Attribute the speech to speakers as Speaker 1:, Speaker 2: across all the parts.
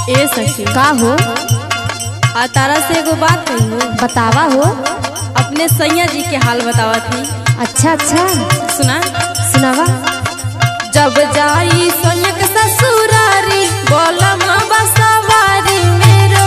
Speaker 1: ए सखी
Speaker 2: का हो
Speaker 1: आ तारा से एगो बात कही हो
Speaker 2: बतावा हो
Speaker 1: अपने सैया जी के हाल बतावा थी
Speaker 2: अच्छा अच्छा
Speaker 1: सुना
Speaker 2: सुनावा
Speaker 1: जब जाई सोनक ससुरारी बोलम बसवारी मेरो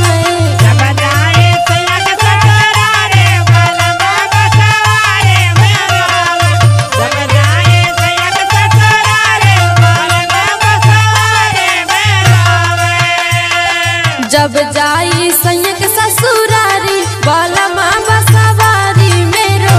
Speaker 1: जब जाई संयक ससुरारी बोलम बसवारी मेरो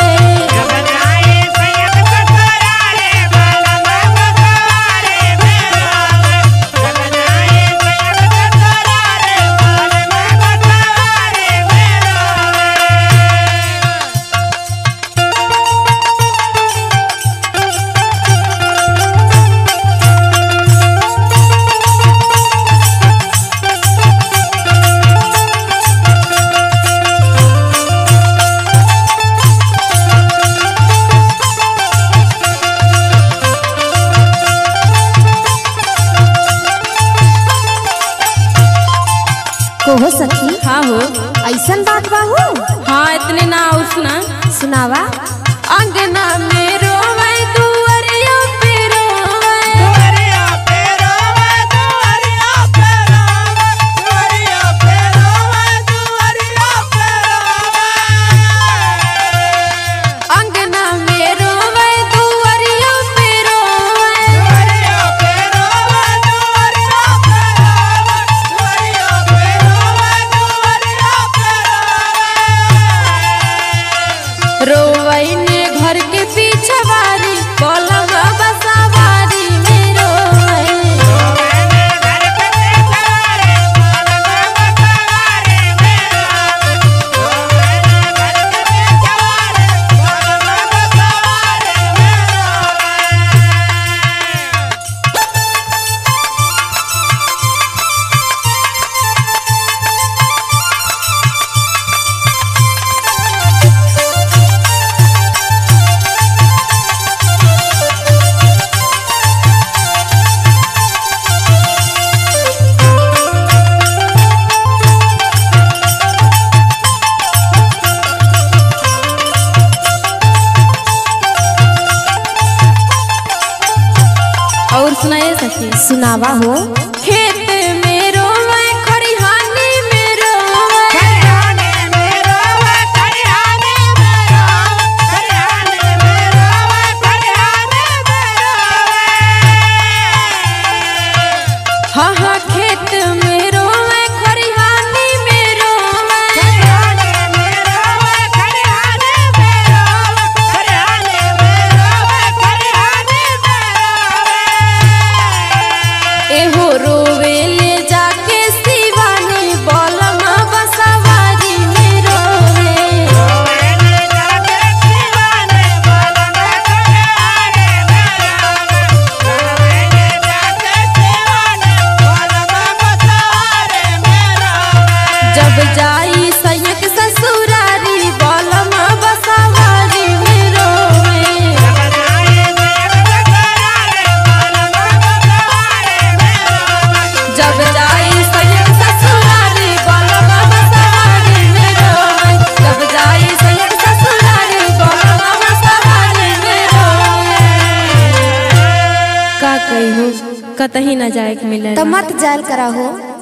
Speaker 2: कोहो सखी
Speaker 1: हाँ हो
Speaker 2: ऐसन बात बा हो
Speaker 1: हाँ इतने ना और सुना
Speaker 2: सुनावा
Speaker 1: अंगना मेरो मैं दुआरिया पे रोवे अंगना मेरो मैं दुआरिया पे रोवे रोवई ने घर के पीछे वारी बोलम बसवारी मेरो और सुनाए सखी
Speaker 2: सुनावा हो
Speaker 1: खेत मेरो मैं खरिहानी मेरो हाँ हाँ खेत मेरो मैं खरिहानी मेरो एहो रोवे ले जाके शिवानी बोलम बसवारी मेरो जब जाई सैयक ससुरारी बोलम बसवारी मेरो जब जाई सैयद ससुरारी बोलम बसवारी मेरो जब जाई सैयद ससुरारी बोलम बसवारी मेरो का कही हो कतही न जाए के मिले
Speaker 2: तो मत जाल करा हो